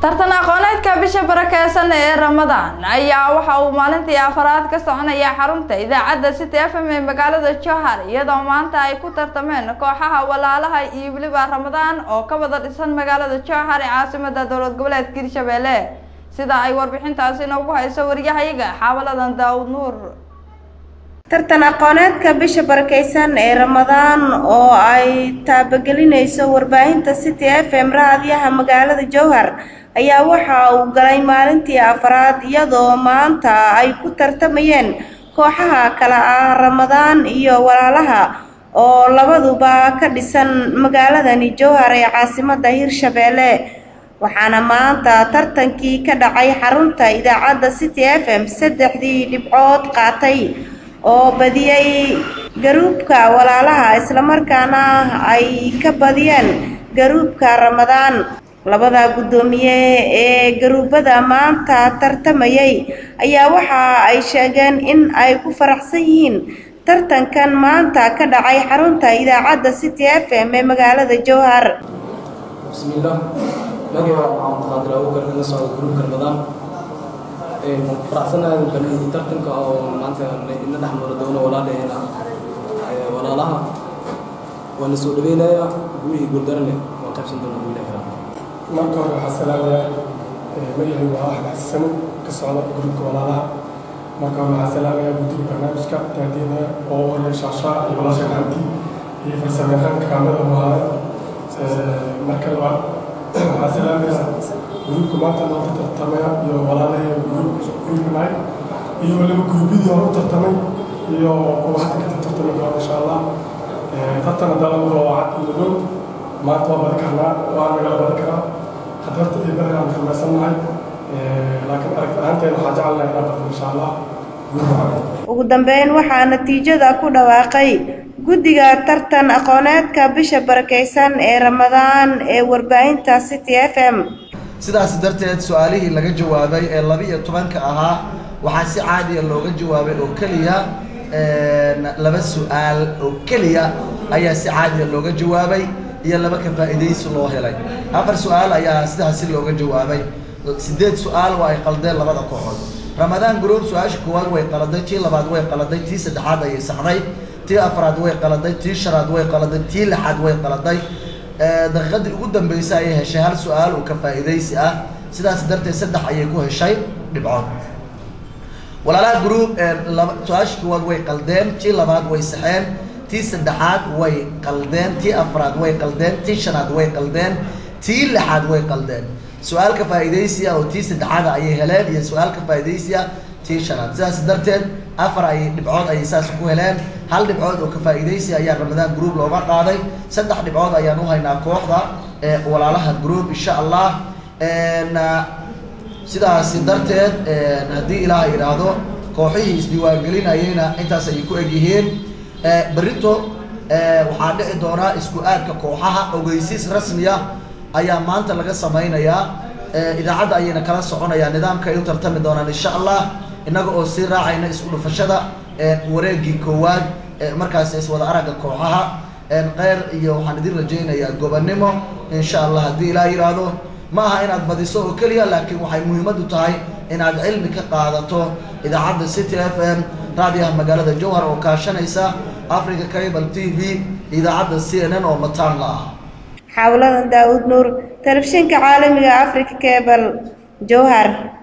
tartan aqooneedka bisha barakeysan ee ramadaan ayaa waxa uu maalintii afaraad ka soconaya xarunta idaacadda city f m ee magaalada johar iyadoo maanta ay ku tartameen kooxaha walaalaha iyo weliba ramadaan oo ka wada dhisan magaalada johar ee caasimada dowlad goboleedka hirshabelle sida ay warbixintaasi noogu hayso wariyahayaga xaawaladan daawud nuur tartan aqooneedka bisha barakeysan ee ramadaan oo ay taabagelinayso warbaahinta city f m raadiyaha magaalada jowhar ayaa waxa uu galay maalintii afaraad iyadoo maanta ay ku tartamayeen kooxaha kale ah ramadaan iyo walaalaha oo labaduba ka dhisan magaaladani jowhar ee caasimada hirshabelle waxaana maanta tartankii ka dhacay xarunta idaacadda city f m saddexdii dhibcood qaatay oo badiyey garuubka walaalaha islamarkaana ay ka badiyeen garuubka ramadaan labada guddoomiye ee garuubada maanta tartamayay ayaa waxa ay sheegeen in ay ku faraxsan yihiin tartankan maanta ka dhacay xarunta idaacadda city f m ee magaalada jowhar bismillaah magaca waxaan maqaadir abuukar kaga socda gruubka ramadaan faraxsanahay galmudug tartanka oo maanta ina dhex maro doono walaalaheena walaalaha waana soo dhaweynayaa guuhii guuldarane waan qaybsan doona guulaha kala marka hore waxaa salaamayaa magacii waa axmed xasano ka socda gruubka walaalaha marka hore waxaa salaamayaa guddiga barnaamijka daadiina oo hore shaashaa iyo walaasha gacanti iyo farsamayaqaanka kaamada muhaaya marka labaad waxaa salaamayaa gruubka maanta loo tartamaya iyo walaalahee gruubka nahay iyo waliba gruubyadii hore u tartamay iyo kuwa hadda ka tartami doona insha allah tartan haddana waa cad madow maanta waa badi karnaa waa nagala badi karaa hadarta iyo bari aan rumaysannahay laakiin aragti ahaanteena waxaa jecelnahay inaa badan insha allah ugu dambeyn waxaa natiijada ku dhawaaqay guddiga tartan aqooneedka bisha barakeysan ee ramadaan ee warbaahinta city f m sidaas darteed su-aalihii laga jawaabay ee laba-iyo tobanka ahaa waxaa si caadiya looga jawaabay oo keliya laba su-aal oo keliya ayaa si caadiya looga jawaabay iyo laba ka faa'iidaysi loo helay afar su-aal ayaa sidaasi looga jawaabay sideed su-aal waa ay qaldeen labada kooxood ramadaan group su-aasha koowaad way qaladay tii labaad way qaladay tii saddexaad ayay saxday tii afraad way qaladay tii shanaad way qaladay tii lixaad way qaladay daqiiqadii ugu dambeysay ayay heshay hal su-aal oo ka faa'iidaysi ah sidaas darteed saddex ayay ku heshay dhibcood walaalaha group su-aasha koowaad way qaldeen tii labaad way saxeen tii saddexaad way qaldeen tii afraad way qaldeen tii shanaad way qaldeen tii lixaad way qaldeen su-aal ka faa'iidaysiya oo tii saddexaada ayay heleen iyo su-aal ka faa'iidaysiya tii shanaad sidaas darteed afar ay dhibcood ayay saas ku heleen hal dhibcood oo ka faa'iidaysi ayaa ramadaan group looga qaaday saddex dhibcood ayaan u haynaa kooxda ee walaalaha group insha allah sidaasi darteed haddii ilaah yidhaahdo kooxihii isdiiwaangelinayeyna intaas ayay ku egyihiin berito waxaa dhici doonaa isku aadka kooxaha ogeysiis rasmiya ayaa maanta laga samaynayaa idaacadda ayayna kala soconayaa nidaamka ay u tartami doonaan insha allah innaga oo sii raacayna isku dhufashada wareegii koowaad markaas iswada aragga kooxaha kheyr iyo waxaan idin rajaynayaa gobonnimo insha allah haddii ilaa yidhaahdo ma aha inaad badiso oo keliya laakiin waxay muhiimaddu tahay inaad cilmi ka qaadato idaacadda city f m raadiyaha magaalada jowhar oo kaashanaysa africa cable t v idaacadda c n n oo mataan la ah xawladan daawud nuur telefishinka caalamiga africa cable jowhar